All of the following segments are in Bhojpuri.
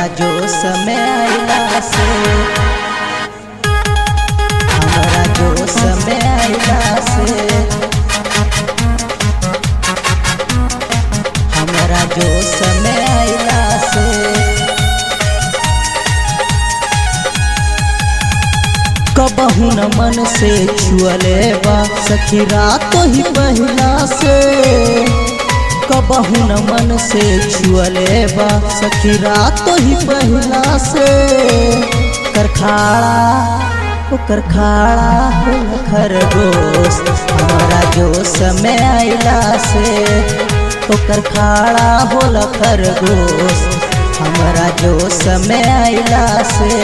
हमरा जोश में आइला से हमरा जोश में आइला से हमरा जोश में आइला से कबहू न मन से छुअले बा सखी रात ही पहिला से कबहू न मन से छुअले बा सखी रात ही पहिला से करखाड़ा ओकर खाड़ा होल खरगोश हमारा जोश में आइला से ओकर खाड़ा होल खरगोश हमारा जोश में आइला से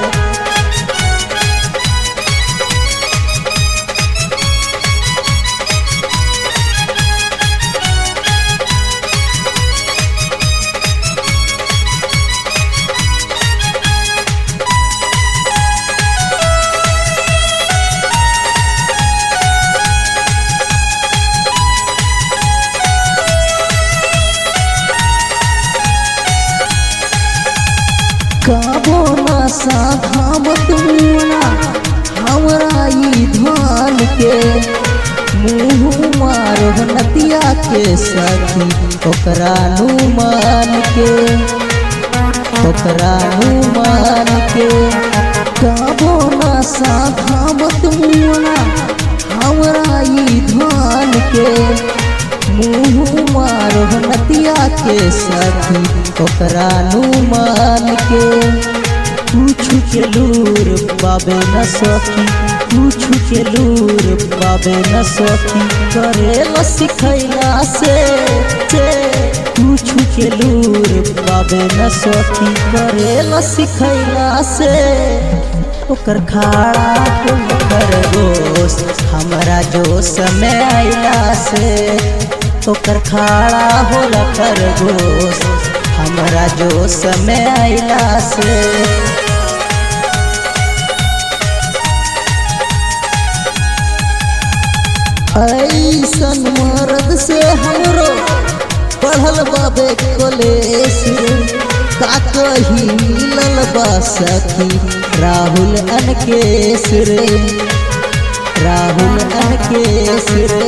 काबो ना साधामत मुना हमरा ई धान के मुँह मारो नतिया के सखी ओकरा नु मान के ओकरा नु मान के काबो ना साधामत मुना हमरा ई धान के मुँह मारो नतिया के सखी ओकरा नु मान के पूछू के लूर पाबे न सखी पूछू के लूर पाबे न सखी करे ल सिखैला से से पूछू के लूर पाबे न सखी करे ल सिखैला से ओकर खाड़ा ओकर गोश हमरा जोश में आइला से ओकर खाड़ा होला खरगोश हमरा जोश में आइला से ऐसन मर्द से हमरो बढ़ल बाबे कलेश का कही मिलल बा सखी राहुल अनकेश रे राहुल अनकेश रे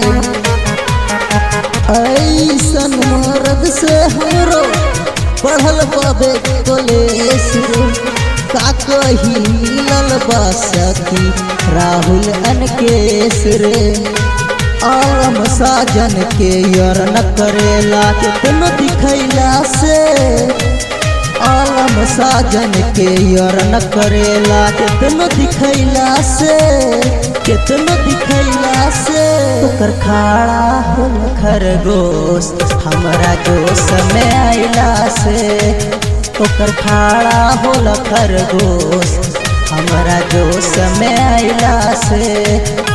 ऐसन मर्द से हमरो बढ़ल बाबे कलेश रे का कही मिलल बा सखी राहुल अनकेश रे आलम साजन के यर न करेला कितनो दिखैला से आलम साजन के यर न करेला कितनो दिखैला से कितनो दिखैला से ओकर खाड़ा होल खरगोश हमरा जोश में आइला से ओकर खाड़ा होल खरगोश हमरा जोश में आइला से